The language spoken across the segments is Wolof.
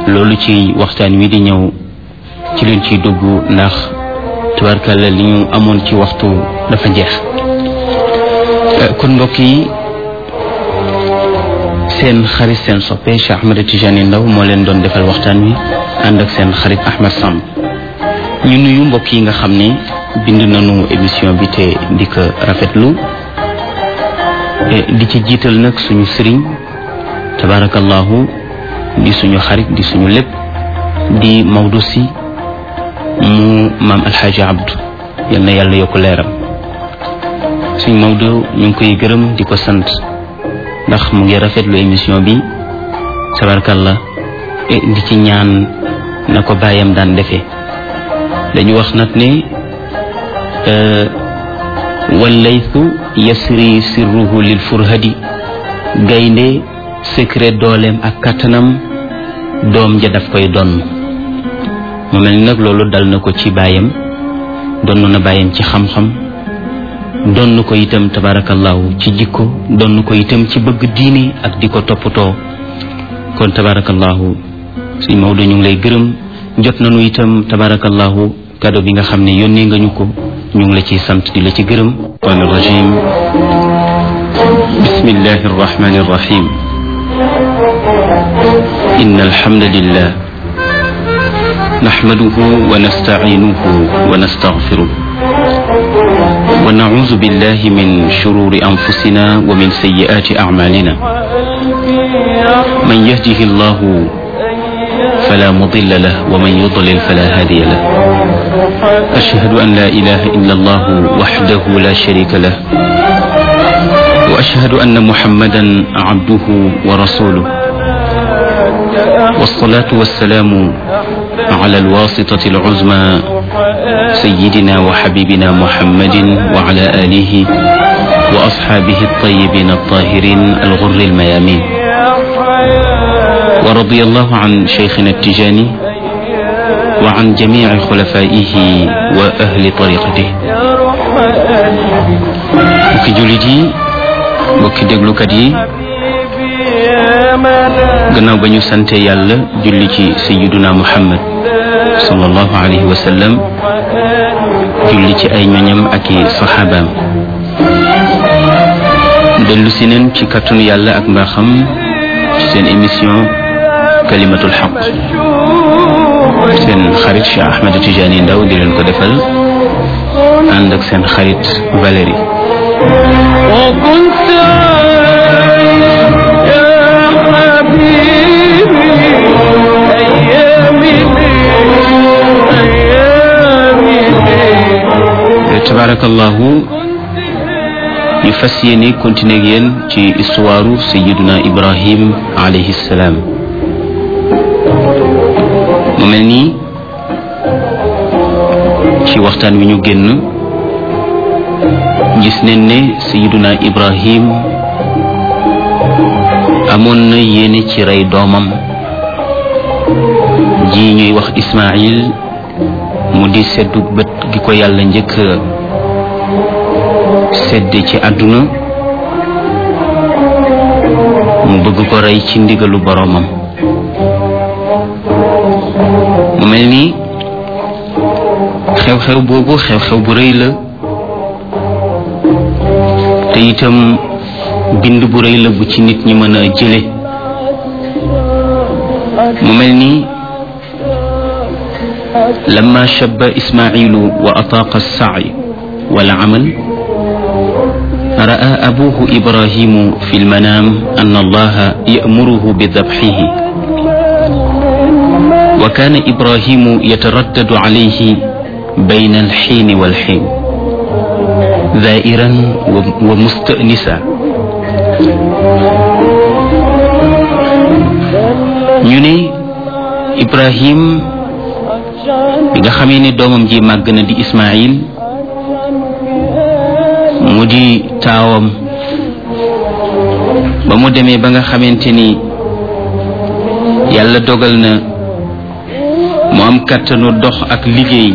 loolu ci waxtaan wi di ñëw ci leen ciy dugg ndax tubarkalla li ñu amoon ci waxtu dafa jeex kon mbokk yi seen xarit seen soppe Cheikh Ahmed Tidiane Ndaw moo leen doon defal waxtaan wi ànd ak seen xarit Ahmed Samb ñu nuyu mbokk yi nga xam ne bind nañu émission bi te di ko rafetlu di ci jiital nag suñu sëriñ tabarakallahu di suñu xarit di suñu lépp di Maodo si mu maam alxaaji abdu yal na yàlla yokk leeram suñ Maodo ñu ngi koy gërëm di ko sant ndax mu ngi rafetlu émission bi tabarakallah di ci ñaan na ko bàyyam daan defee dañu wax nag ne wallaytu yasri sirruhu lil furhadi gaynde secret dooleem ak kattanam doom ja daf koy donn mu mel ni nag loolu dal na ko ci baayam donn na baayam ci xam-xam donn ko itam tabarakallahu ci jikko donn ko itam ci bëgg diine ak di ko toppatoo kon tabarakallahu suñ Maodo ñu ngi lay gërëm jot nañu itam tabarakallahu kado bi nga xam ne yónnee nga ñu ko ñu ngi la ciy sant di la ci gërëm an rajim bismillahi arrahmani arrahim إن الحمد لله نحمده ونستعينه ونستغفره ونعوذ بالله من شرور أنفسنا ومن سيئات أعمالنا من يهده الله فلا مضل له ومن يضلل فلا هادي له أشهد أن لا إله إلا الله وحده لا شريك له وأشهد أن محمدا عبده ورسوله والصلاة والسلام على الواسطة العزمى سيدنا وحبيبنا محمد وعلى آله وأصحابه الطيبين الطاهرين الغر الميامين ورضي الله عن شيخنا التجاني وعن جميع خلفائه وأهل طريقته mbokki jullit yi mbokki déglukat yi gannaaw ba ñu sante yàlla julli ci sayiduna muhammad sallallahu alayhi wa sallam julli ci ay ñoñam ak i saxaabaam dellu si neen ci kattanu yàlla ak mbaaxam ci seen émission kalimatul xaq seen xarit Cheikh Ahmed Tidiane Ndaw di leen ko defal ànd ak seen xarit Valérie tabarakallahu ñu fas yéene continuer ak yéen ci histoire sayiduna ibrahim alayhi salaam mu mel nii ci waxtaan wi ñu génn gis nañ ne sayiduna ibrahim amoon na yéene ci rey doomam ji ñuy wax ismail mu di seddu bët gi ko yàlla njëkk sedde ci àdduna mu bëgg ko rey ci ndigalu boroomam mu mel ni xew-xew boobu xew-xew bu rëy la te itam bind bu rëy la bu ci nit ñi mën a jële mu mel ni لما شب إسماعيل وأطاق السعي والعمل رأى أبوه إبراهيم في المنام أن الله يأمره بذبحه وكان إبراهيم يتردد عليه بين الحين والحين ذائرا ومستأنسا يني إبراهيم bi nga xamee ni doomam ji màgg na di Ismaïl mu di taawam ba mu demee ba nga xamante ni yàlla dogal na mu am kàttanu dox ak liggéey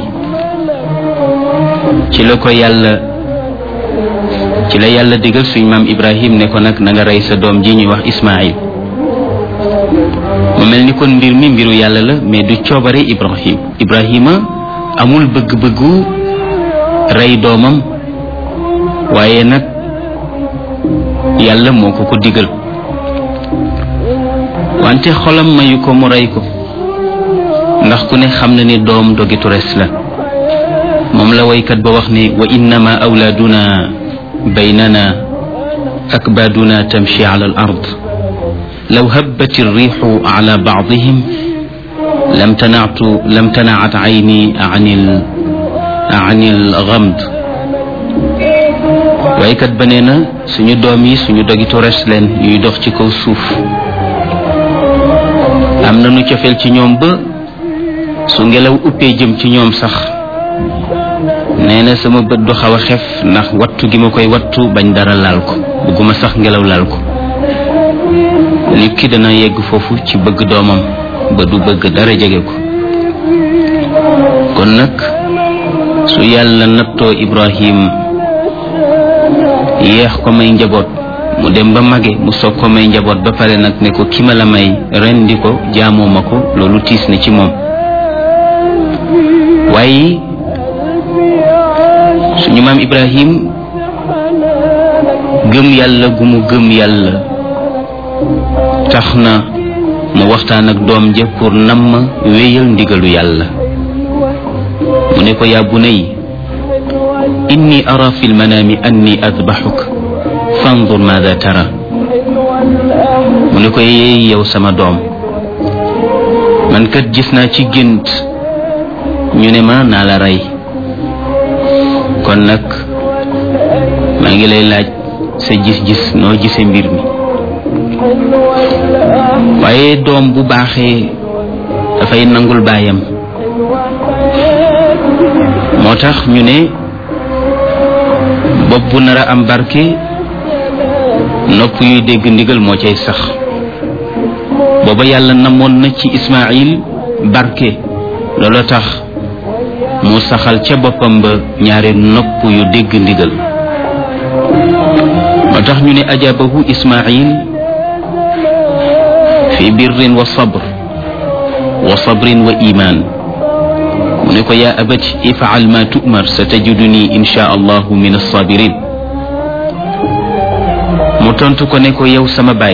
ci la ko yàlla ci la yàlla digal suñ maam Ibrahim ne ko nag na nga rey sa doom ji ñuy wax Ismaïl mu mel ni kon mbir mi mbiru yàlla la mais du coobare ibrahim ibrahima amul bëgg-bëggu rey doomam waaye nag yàlla moo ko ko digal wante xolam mayu ko mu rey ko ndax ku ne xam na ni doom dogitu res la moom la waykat ba wax ni wa innama awlaaduna baynana akbaaduna tamshi ala al ard law habbat irrixu ala baadihim lam tanatu lam tanaat ayni an il an il gamd waykat ba nee na suñu doom yi suñu dogitu res leen yuy dox ci kaw suuf am na nu cofeel ci ñoom ba su ngelaw uppee jëm ci ñoom sax nee na sama bët du xaw a xef ndax wattu gi ma koy wattu bañ dara laal ko bëgguma sax ngelaw laal ko nit ki dana yegg foofu ci bëgg doomam ba du bëgg dara jege ko kon nag su yàlla nattoo Ibrahim yeex ko may njaboot mu dem ba mage mu soog ko may njaboot ba pare nag ne ko ki ma la may rendi ko jaamoo ma ko loolu tiis na ci moom waaye suñu maam Ibrahim gëm yàlla gu mu gëm yàlla tax na mu waxtaan ak doom ja pour namm wéyal ndigalu yàlla mu ne ko yaa bunay inni ara fi lmanaami anni adbaxuk fandur maada tara mu ne ko yeey yow sama doom man kat gis naa ci gént ñu ne ma naa la rey kon nag maa ngi lay laaj sa gis-gis noo gisee mbir mi waaye doom bu baaxee dafay nangul baayam moo tax ñu ne bopp bu nar a am barke nopp yuy dégg ndigal moo cay sax booba yàlla namoon na ci Ismaayil barke loolu tax mu saxal ca boppam ba ñaari nopp yu dégg ndigal moo tax ñu ne ajabahu Ismaayil fi birrin wa sabr wa sabrin wa iman mu ne ko yaa abati ifaal ma tu'mar sa tajiduni insha allahu min alsabirin mu tontu ko ne ko yow sama baay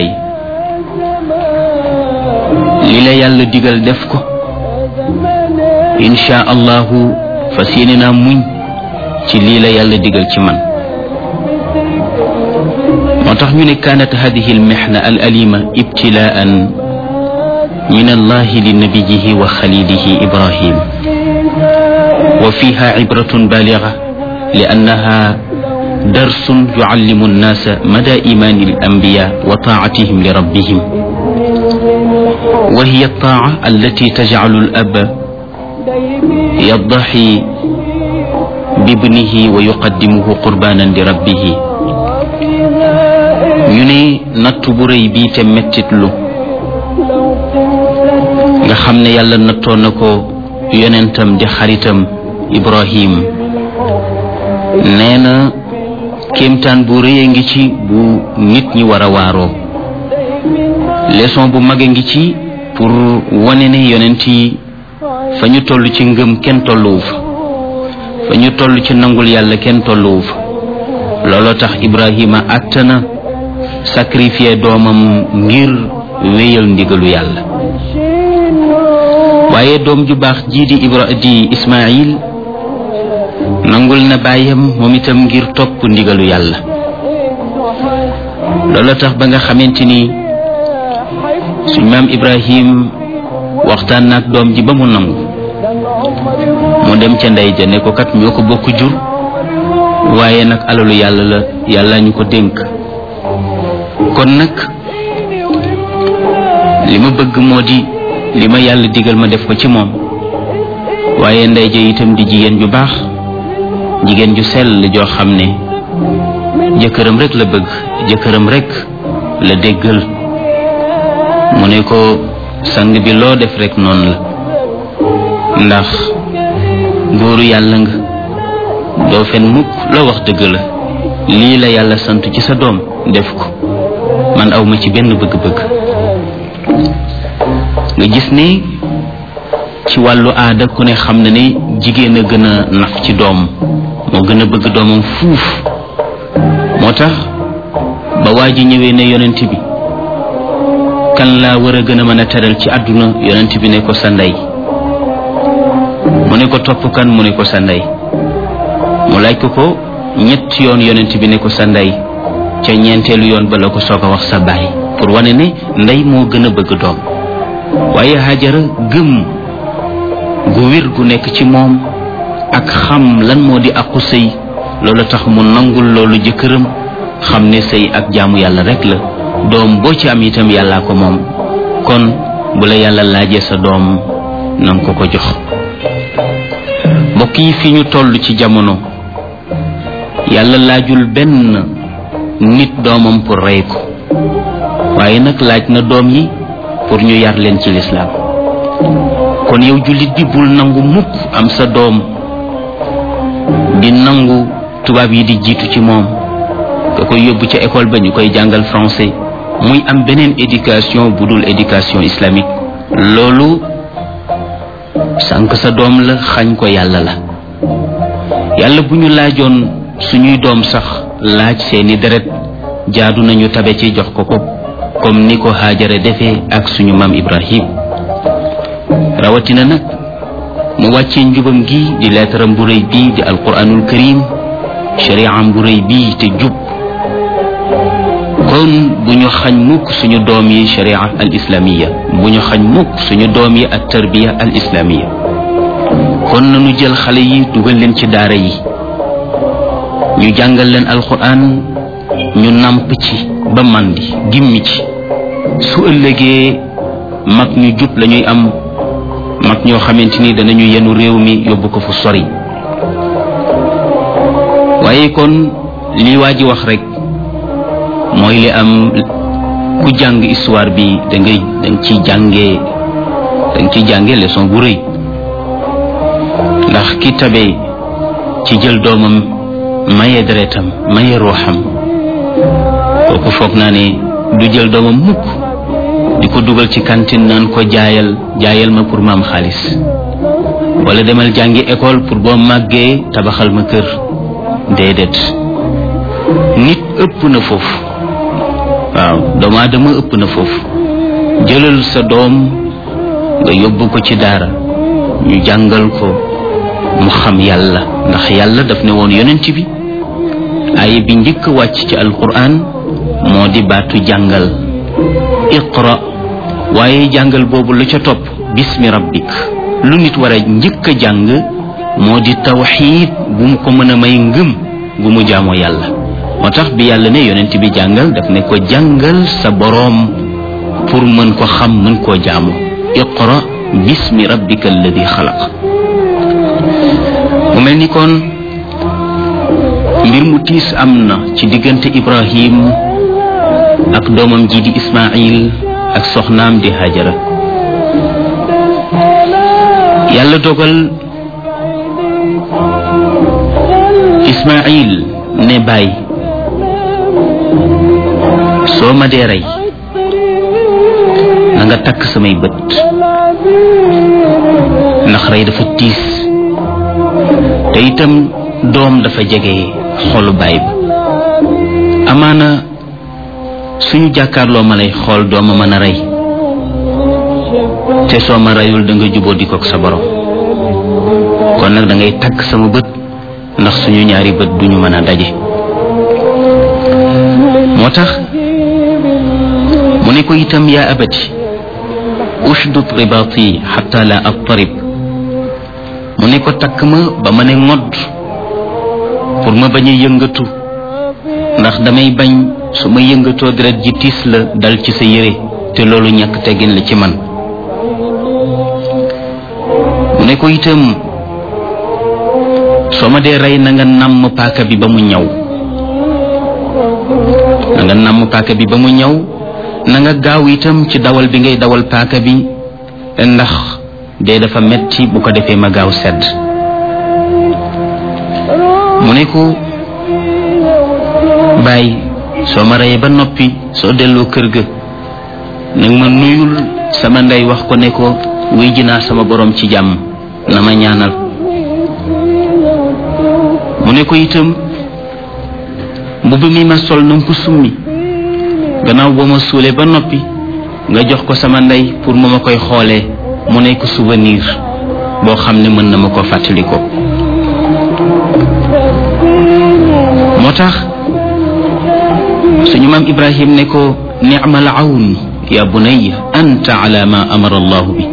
li la yàlla digal def ko insha allahu fas yéene naa muñ ci lii la yàlla digal ci man moo tax ñu ne kaanat hadihi almihna al alima ibtilaan min allahi li nabiyihi wa xalilihi ibrahim wa fiha cibratun baliga li annaha darsun yucallimu annasa mada imani alambiya wa taacatihim li rabbihim wa hiya altaaca allati tajcalu alaba yaddaxi bibnihi wa yuqaddimuhu qurbanan li rabbihi ñu ne natt bu rëy bii te mettitlu nga xam ne yàlla nattoon na ko yonentam di xaritam Ibrahim nee na kéemtaan bu rëy a ngi ci bu nit ñi war a waaroo leçon bu mag a ngi ci pour wane ne yonent yi fa ñu toll ci ngëm kenn tolluwu fa fa ñu toll ci nangul yàlla kenn tolluwu fa looloo tax Ibrahima àttana sacrifier doomam ngir wéyal ndigalu yàlla waaye doom ju baax jii di ibra di ismail nangul na bàyyam moom itam ngir topp ndigalu yàlla loola tax ba nga xamante ni suñ maam ibrahim waxtaan naag doom ji ba mu nangu mu dem ca ndey ja ne ko kat ñoo ko bokk jur waaye nag alalu yàlla la yàlla ñu ko dénk kon nag li ma bëgg moo di li ma yàlla digal ma def ko ci moom waaye ndey ja itam di jigéen ju baax jigéen ju sell joo xam ne jëkkëram rek la bëgg jëkkëram rek la déggal mu ne ko sang bi loo def rek noonu la ndax góoru yàlla nga doo fen mukk loo wax dëgg la lii la yàlla sant ci sa doom def ko man awma ci benn bëgg-bëgg nga gis ni ci wàllu aada ku ne xam na ne jigéen a gën a naf ci doom moo gën a bëgg doomam fuuf moo tax ba waa ji ñëwee ne yonent bi kan laa war a gën a mën a teral ci àdduna yonent bi ne ko sa ndey mu ne ko topp kan mu ne ko sa ndey mu laaj ko ko ñett yoon yonent bi ne ko sa ndey ca ñeenteelu yoon ba la ko soog a wax sa baay pour wane ne ndey moo gën a bëgg doom waaye Hajara gëm gu wér gu nekk ci moom ak xam lan moo di aqu sëy loolu tax mu nangul loolu jëkkëram xam ne sëy ak jaamu yàlla rek la doom boo ci am itam yàllaa ko moom kon bu la yàlla laajee sa doom nanga ko ko jox mbokk yi fi ñu toll ci jamono yàlla laajul benn nit doomam pour rey ko waaye nag laaj na doom yi pour ñu yar leen ci lislaam kon yow jullit bi bul nangu mukk am sa doom di nangu tubaab yi di jiitu ci moom nga koy yóbbu ca école ba ñu koy jàngal français muy am beneen éducation bu dul éducation islamique loolu sànq sa doom la xañ ko yàlla la yàlla bu ñu laajoon suñuy doom sax laaj seeni deret jaadu nañu tabe ci jox ko ko comme ni ko Haajara defee ak suñu maam Ibrahim rawatina nag mu wàccee njubam gi di leetaram bu rëy bii di alquranul karim shari'am bu rëy bii te jub kon bu ñu xañ mukk suñu doom yi sharia al islamiya bu ñu xañ mukk suñu doom yi ak tarbiya al islamiya kon nañu jël xale yi dugal leen ci daara yi ñu jàngal leen alquran ñu nàmp ci ba màndi gimmi ci su ëllëgee mag ñu jub lañuy am mag ñoo xamante ni danañu yenu réew mi yóbbu ko fu sori waaye kon lii waa ji wax rek mooy li am ku jàng histoire bi da ngay da nga ciy jàngee da nga ciy jàngee leçon bu rëy ndax ki tabe ci jël doomam maye deretam maye ruuxam kooku foog naa ne du jël doomam mukk di ko dugal ci cantine naan ko jaayal jaayal ma pour ma am xaalis wala demal jàngi école pour boo màggee tabaxal ma kër déedéet nit ëpp na foofu waaw doomu aadama ëpp na foofu jëlal sa doom nga yóbbu ko ci daara ñu jàngal ko mu xam yàlla ndax yàlla daf ne woon yonent bi aaya bi njëkk wàcc ci alquran moo di baatu jàngal iqra waaye jàngal boobu lu ca topp bismi rabbik lu nit war a njëkk a jàng moo di tawxiid bu mu ko mën a may ngëm gu mu jaamoo yàlla moo tax bi yàlla ne yonent bi jàngal daf ne ko jàngal sa boroom pour mën ko xam mën koo jaamu iqra bismi rabbika alladi xalaq mu mel ni kon mbir mu tiis am na ci diggante ibrahim ak doomam ji di ismail ak soxnaam di hajara yàlla dogal ismail ne bàyyi soo ma dee rey na nga takk samay bët ndax rey dafa tiis te itam doom dafa jege xolu baay ba amaana suñu jàkkaarloo ma lay xool dooma mën a rey te soo ma reyul da nga juboo di kook sa borom kon nag da ngay takk sama bët ndax suñu ñaari bët duñu mën a daje moo tax mu ne ko itam yaa abati ushdud ribaati xatta la attarib mu ne ko takk ma ba ma ne ngodd pour ma bañ a yëngatu ndax damay bañ su ma yëngatoo deret ji tiis la dal ci sa yére te loolu ñàkk teggin la ci man mu ne ko itam soo ma dee rey na nga nàmm paaka bi ba mu ñaw na nga nàmm paaka bi ba mu ñaw na nga gaaw itam ci dawal bi ngay dawal paaka bi ndax dee dafa metti bu ko defee ma gaaw sedd mu ne ko bàyyi soo ma reyee ba noppi soo delloo kër ga nag ma nuyul sama ndey wax ko ne ko wuy ji naa sama borom ci jàmm na ma ñaanal mu ne ko itam mbubb mi ma sol na nga ko summi gannaaw boo ma suulee ba noppi nga jox ko sama ndey pour mu ma koy xoolee mu nekk souvenir boo xam ne mën na ma ko fàttali ko moo tax suñu maam ibrahim ne ko ni'mal awn ya bunayya anta ala ma amara allahu bi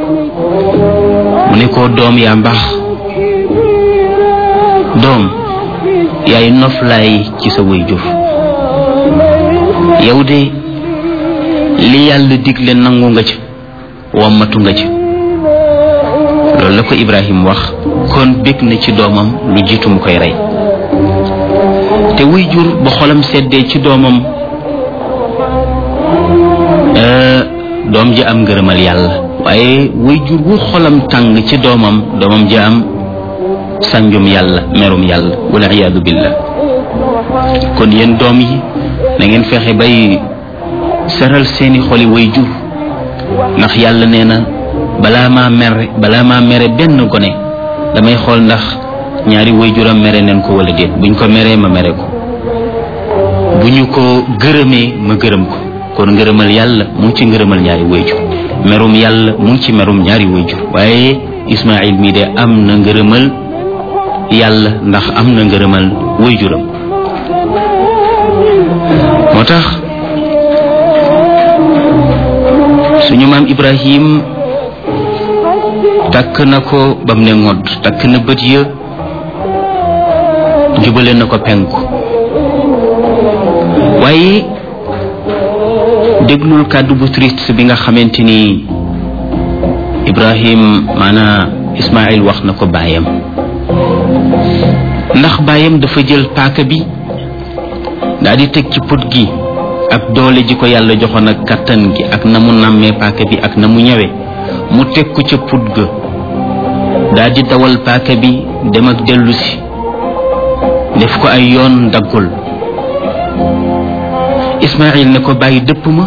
mu ne ko doom yaa mbaax doom yaay noflaay ci sa way jur yow de li yàlla digle nangu nga ca wammatu nga ca loolu la ko ibrahim wax kon bég na ci doomam lu jiitu mu koy rey te wuy jur ba xolam seddee ci doomam doom ji am ngërëmal yàlla waaye wuy jur wu xolam tàng ci doomam doomam ji am sanjum yàlla merum yàlla wala iyaadu billah kon yéen doom yi na ngeen fexe bay seral seeni xoli way jur ndax yàlla nee na balaa maa mere balaa maa mere benn gone damay xool ndax ñaari way juram mere neen ko wala déet buñ ko meree ma mere ko bu ñu ko gërëmee ma gërëm ko kon ngërëmal yàlla mu ngi ci ngërëmal ñaari way jur merum yàlla mu ngi ci merum ñaari way jur waaye Ismaayil mii de am na ngërëmal yàlla ndax am na ngërëmal way juram moo tax suñu maam ibrahim takk na ko bam ne ngodd takk na bët ya jubale na ko penku waaye déglul kàddu bu triste bi nga xamante ni ibrahim maanaa ismail wax na ko baayam ndax baayam dafa jël paaka bi daal di teg ci put gi ak doole ji ko yàlla joxoon ak kattan gi ak na mu nàmmee paaka bi ak na mu ñëwee mu teg ko ca put ga daal di dawal paaka bi dem ak dellu si def ko ay yoon daggul Ismaayil ne ko bàyyi dëpp ma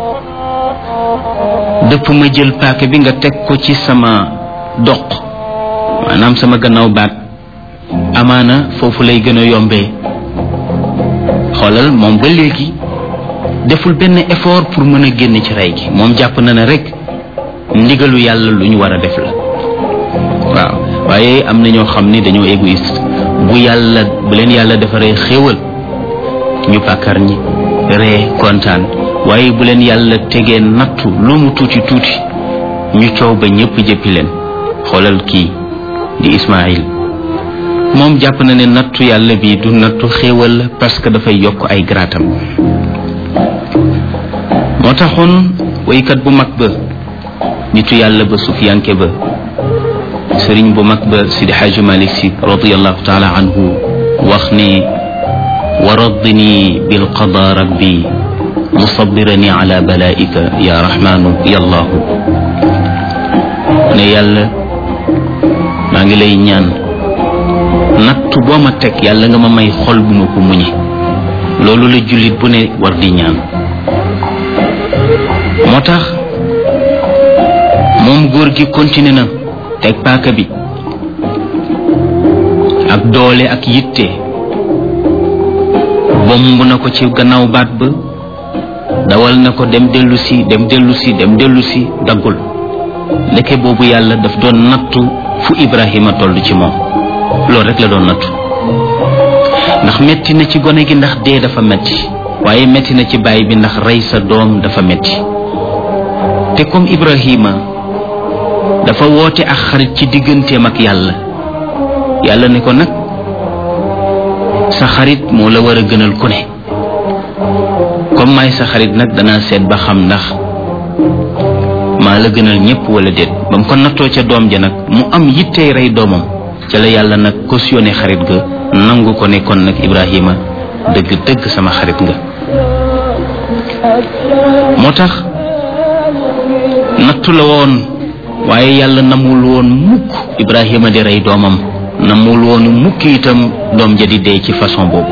dëpp ma jël paaka bi nga teg ko ci sama doq maanaam sama gannaaw baat amaana foofu lay gën a yombee xoolal moom ba léegi deful benn effort pour mën a génn ci rey gi moom jàpp na ne rek ndigalu yàlla lu ñu war a def la waaw waaye am na ñoo xam ne dañoo égoïste bu yàlla bu leen yàlla defaree xéewal ñu pàkkar ñi ree kontaan waaye bu leen yàlla tegee nattu lu mu tuuti tuuti ñu coow ba ñëpp jëppi leen xoolal kii di Ismaayil moom jàpp na ne nattu yàlla bi du nattu xéewal la parce que dafay yokk ay garaatam moo taxoon waykat bu mag ba nitu yàlla ba sufiyanke ba sëriñ bu mag ba sidi xaaji malik si radiallahu taala anhu wax ne wa raddini bilqada rabbi musabirani ala balaika ya rahmanu ya allahu ne yàlla maa ngi lay ñaan nattu boo ma teg yàlla nga ma may xol bu ma ko muñe loolu la jullit bu ne war di ñaan moo tax moom góor gi continué na teg paaka bi ak doole ak yitte bomb na ko ci gannaaw baat ba dawal na ko dem dellu si dem dellu si dem dellu si daggul ndeke boobu yàlla daf doon nattu fu Ibrahima toll ci moom loolu rek la doon nattu ndax metti na ci gone gi ndax dee dafa metti waaye metti na ci baay bi ndax rey sa doom dafa metti te comme Ibrahima dafa woote ak xarit ci digganteem ak yàlla yàlla ne ko nag sa xarit moo la war a gënal ku ne comme maay sa xarit nag danaa seet ba xam ndax maa la gënal ñëpp wala déet ba mu ko nattoo ca doom ja nag mu am yittey rey doomam ca la yàlla nag cautionné xarit ga nangu ko ne kon nag Ibrahima dëgg dëgg sama xarit nga moo tax nattu la woon waaye yàlla namul woon mukk Ibrahima di rey doomam namul woon mukk itam doom ja di dee ci façon boobu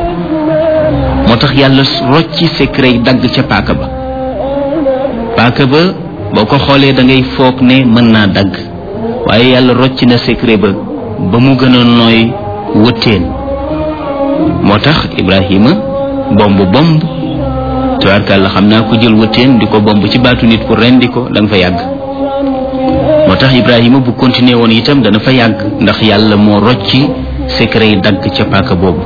moo tax yàlla rocci secret dagg ca paaka ba paaka ba boo ko xoolee da ngay foog ne mën naa dagg waaye yàlla rocc na secret ba ba mu gën a nooy wëttéen moo tax ibrahima bomb bomb tubaarkàlla xam naa ko jël wëttéen di ko bomb ci baatu nit pour rendi ko da nga fa yàgg moo tax ibrahima bu continuer woon itam dana fa yàgg ndax yàlla moo rocci secret yi dagg ca paaka boobu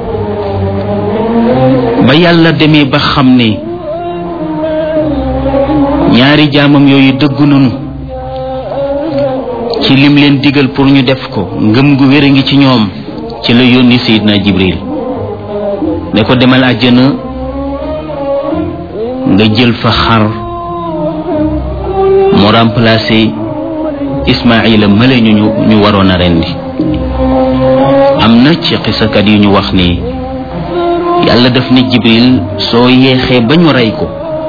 ba yàlla demee ba xam ne ñaari jaamam yooyu dëggu nañu ci lim leen digal pour ñu def ko ngëm gu wér a ngi ci ñoom ci la yónni Seydina Jibril ne ko demal àjjana nga jël fa xar mu remplacé Ismaïla mële ñu ñu waroon a rendi am na ci xisakat yu ñu wax ni yàlla daf ne Jibril soo yeexee ba ñu rey ko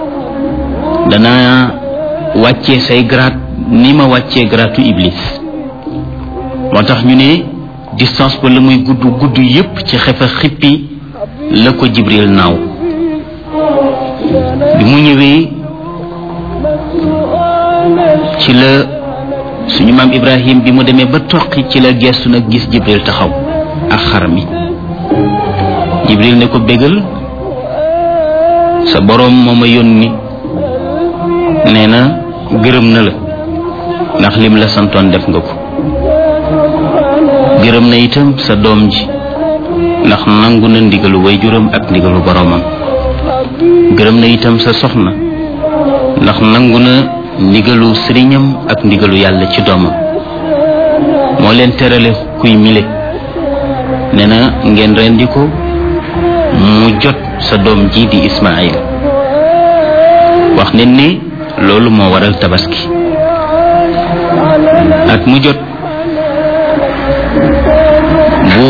dana wàccee say grade ni ma wàccee gratu Iblis moo tax ñu ne distance ba la muy gudd gudd yépp ci xefa xippi la ko Jibril naaw bi mu ñëwee ci la suñu maam Ibrahim bi mu demee ba toqi ci la gestu nag gis Jibril taxaw ak xar mi Jibril ne ko bégal sa boroom moo ma yónni nee na gërëm na la ndax lim la santoon def nga ko gërëm na itam sa doom ji ndax nangu na ndigalu waajuram ak ndigalu boroomam gërëm na itam sa soxna ndax nangu na ndigalu sëriñam ak ndigalu yàlla ci doomam moo leen terale kuy mile nee na ngeen rendi ko mu jot sa doom ji di Ismaayil wax ne ni loolu moo waral tabaski at mu jot bu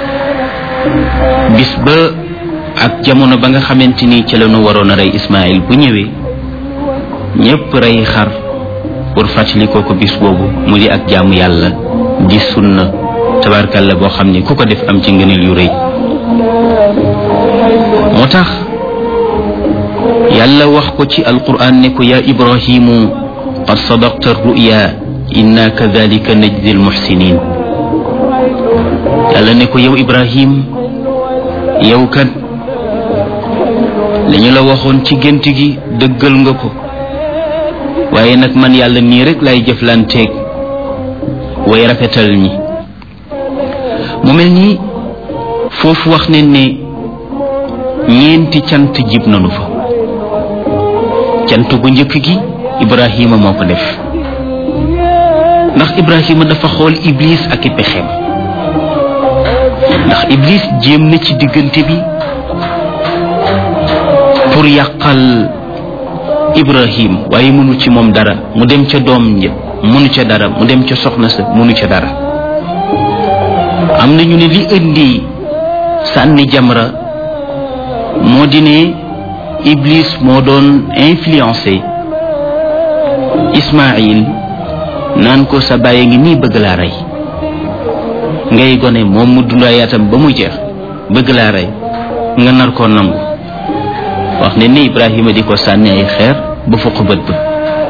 bis ba ak jamono ba nga xamante ni ci la ñu waroon a rey Ismaayil bu ñëwee ñépp rey xar pour fàttali ko ko bis boobu mu di ak jaamu yàlla di sunna tabarkalla boo xam ni ku ko def am ci ngëneel yu rëy moo tax yàlla wax ko ci alquran ne ko yaa ibrahimu qad sadaqta ruya inna kadalika najzi almuxsinin yàlla ne ko yow ibrahim yow kat li ñu la waxoon ci gént gi dëggal nga ko waaye nag man yàlla nii rek lay jëflanteeg way rafetal ñi mu mel ni foofu wax ne ne ñeenti cant jib nanu fa cant gu njëkk gi ibrahima moo ko def ndax ibrahima dafa xool iblis ak i pexeem ndax iblis jéem na ci diggante bi pour yàqal ibrahim waaye mënu ci moom dara mu dem ca doom ja mënu ca dara mu dem ca soxna sa mënu ca dara am na ñu ne li indi sànni jamra moo di ne iblis moo doon influencé ismail naan ko sa bàyyi ngi nii bëgg laa rey ngay gone moom mu dundayaatam ba mu jeex bëgg laa rey nga nar koo nangu wax ne ni ibrahima di ko sànni ay xeer ba fukk bët ba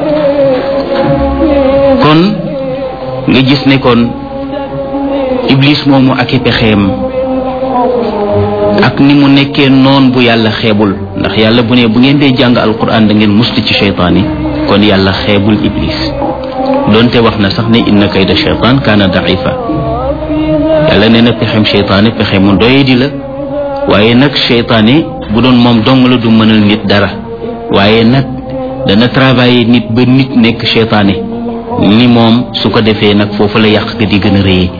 kon nga gis ne kon iblis moomu ak i pexeem ak ni mu nekkee noon bu yàlla xeebul ndax yàlla bu ne bu ngeen dee jàng alquran da ngeen mustu ci cheytaan yi kon yàlla xeebul iblis doonte wax na sax ne inna kayda cheytaan kaana daifa yàlla nee na pexem cheytaane pexe mu doyadi la waaye nag cheytaane bu doon moom dong la du mënal nit dara waaye nag dana travailler nit ba nit nekk cheytaane ni moom su ko defee nag foofu la yàq ga di gën a rëyee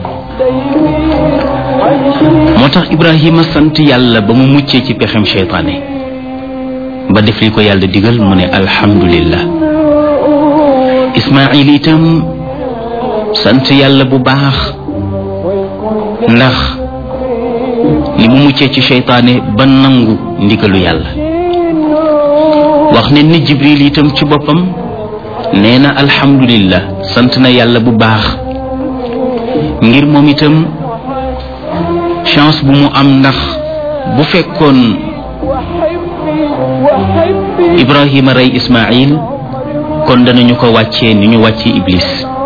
moo tax ibrahima sant yàlla ba mu muccee ci pexem cheytaane ba def li ko yàlla digal mu ne alhamdulillah ismail itam sant yàlla bu baax ndax li mu muccee ci cheytaane ba nangu ndigalu yàlla wax ne ni jibril itam ci boppam nee na alhamdulillah sant na yàlla bu baax ngir moom itam chance bu mu am ndax bu fekkoon ibrahima rey ismail kon danañu ko wàccee ni ñu wàccee iblis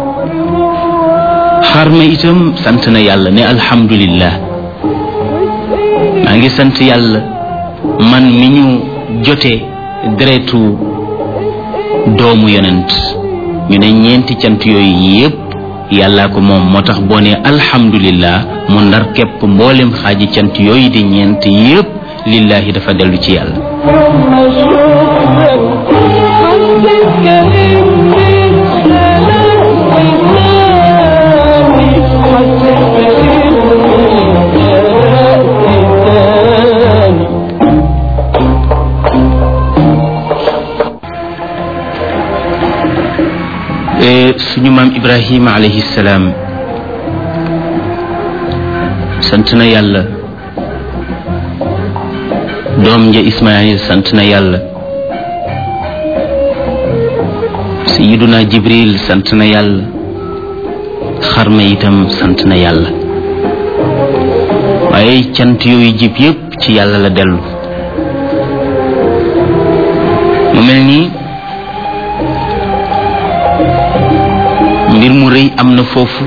xar ma itam sant na yàlla ne alhamdulillah maa ngi sant yàlla man mi ñu jote deretu doomu yonent ñu ne ñeenti cant yooyu yépp yàllaa ko moom moo tax boo ne alhamdulillah mu ndar képp mboolem xaaji cant yooyu di ñeent yépp lillahi dafa dellu ci yàlla suñu maam ibrahima alayhi salaam sant na yàlla doom ja ismail sant na yàlla sayiduna jibril sant na yàlla xarma itam sant na yàlla waaye cant yooyu jib yépp ci yàlla la dellu mu mel nii mbir mu rëy am na foofu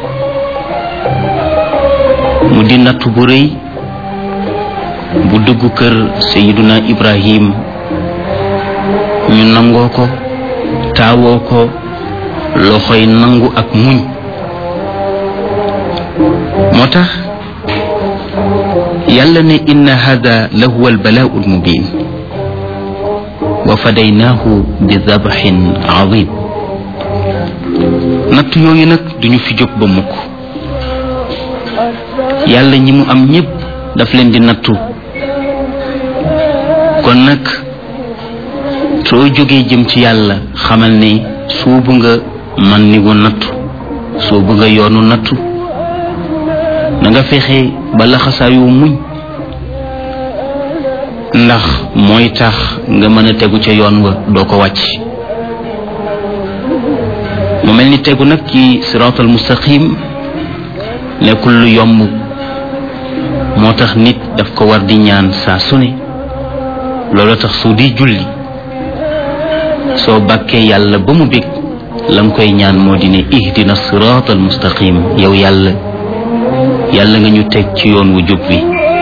mu di nattu bu rëy bu dugg kër sayiduna ibrahim ñu nangoo ko taawoo ko loxoy nangu ak muñ moo tax yàlla ne inna hada la huwa albalaau almubin wa fadaynaahu bi dabaxin azim natt yooyu nag duñu fi jóg ba mukk yàlla ñi mu am ñépp daf leen di nattu kon nag soo jógee jëm ci yàlla xamal ne suubu nga man ni wu nattu suubu nga yoonu nattu na nga fexe ba laxasaayu muñ ndax mooy tax nga mën a tegu ca yoon wa doo ko wàcc mu mel ni tegu nag ci siraatal mustaqim nekkul lu yomb moo tax nit daf ko war di ñaan saa su ne loolu tax su di julli soo bàkkee yàlla ba mu bég la nga koy ñaan moo di ne ihdina siraatal mustaqim yow yàlla yàlla nga ñu teg ci yoon wu jub wi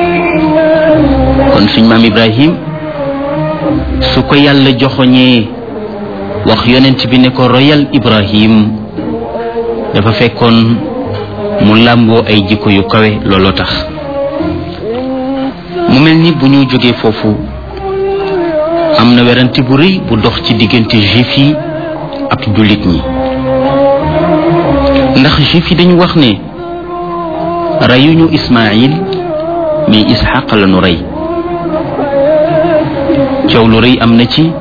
kon suñ maam ibrahim su ko yàlla joxoñee wax yonent bi ne ko royal ibrahim dafa fekkoon mu làmboo ay jikko yu kawe looloo tax mu mel ni bu ñu jógee foofu am na werante bu rëy bu dox ci diggante juif yi ak jullit ñi ndax juif yi dañu wax ne reyuñu ismail mais ishaq la nu rey coow lu rëy am na ci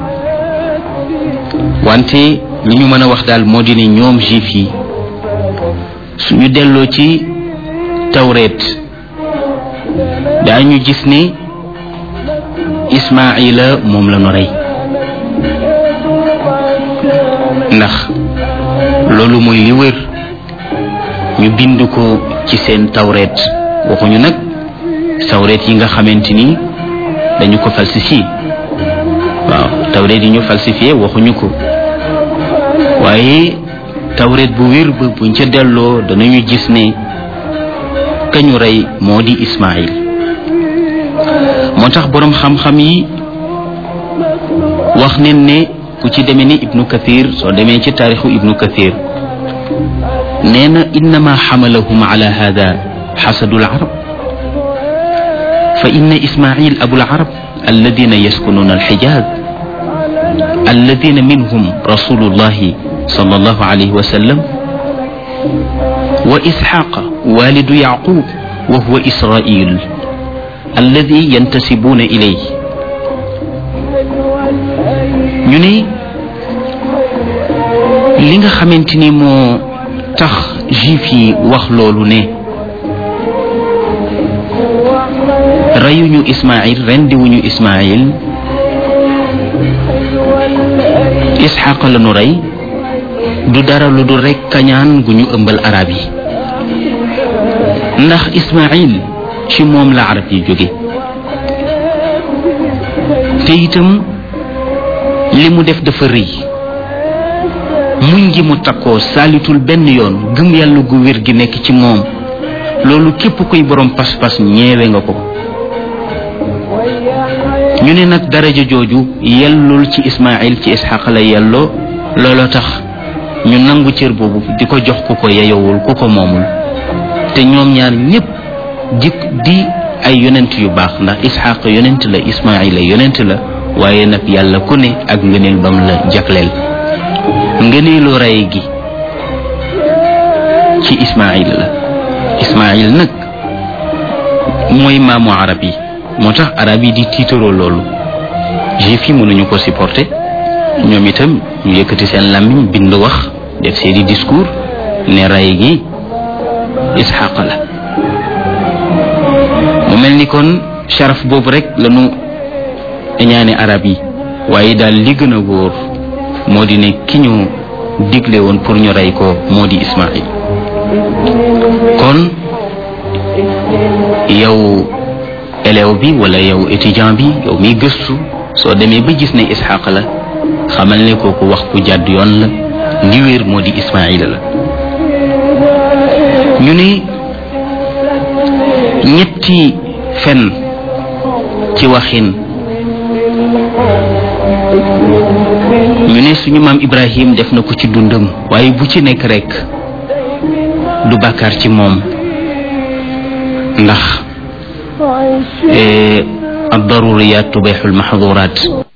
wante li ñu mën a wax daal moo di ne ñoom juif yi suñu delloo ci tawreet daañu gis ne ismaila moom la nu rey ndax loolu mooy li wër ñu bind ko ci seen tawreet waxuñu nag tawreet yi nga xamante ni dañu ko falsifié waaw tawreet yi ñu falsifié waxuñu ko waaye tawreet bu wér ba buñ ca delloo danañu gis ne kañu rey moo di ismail moo tax boroom xam-xam yi wax nen ne ku ci demee ni ibnu kathir soo demee ci taarixu ibnu kathir nee na innama xamalahum ala hada xasadu larab fa inna ismail abu larab alladina yaskununa alxijaz alladina minhum rasulullahi صلى الله عليه وسلم وإسحاق والد يعقوب وهو إسرائيل الذي ينتسبون إليه ñu ne li nga xamante ni moo tax juif yi wax loolu ne reyuñu Ismaïl rendiwuñu Ismaïl Isxaaq la nu rey du dara lu dul rekk kañaan gu ñu ëmbal arab yi ndax Ismaïl ci moom la arab yi jóge te itam li mu def dafa rëy muñ gi mu takkoo saalitul benn yoon gëm yàlla gu wér gi nekk ci moom loolu képp kuy borom pas-pas ñeewe nga ko ñu ne nag daraja jooju yellul ci ismail ci isxaq la yelloo looloo tax ñu nangu cër boobu di ko jox ku ko yeyowul ku ko moomul te ñoom ñaar ñépp di di ay yonent yu baax ndax isxaq yonent la ismail la yonent la waaye nag yàlla ku ne ak ngëneel bam la jagleel ngëneelu rey gi ci ismail la ismail nag mooy maamu arab yi moo tax arab yi di tiitaroo loolu juif yi mënuñu ko supporter ñoom itam ñu yëkkati seen làmmiñ bind wax def seeni discours ne rey gi isxaq la mu mel ni kon sharaf boobu rek lañu ñaane arab yi waaye daal li gën a wóor moo di ne ki ñu digle woon pour ñu rey ko moo di ismail kon yow élève bi wala yow étudiant bi yow miy gëstu soo demee ba gis ne isxaq la xamal ne kooku wax ku jàdd yoon la li wéer moo di ismaila la ñu ne ñetti fen ci waxin ñu ne suñu maam ibrahim def na ko ci dundam waaye bu ci nekk rekk du bàkkaar ci moom ndax ad daruriyat tubixul maxduraat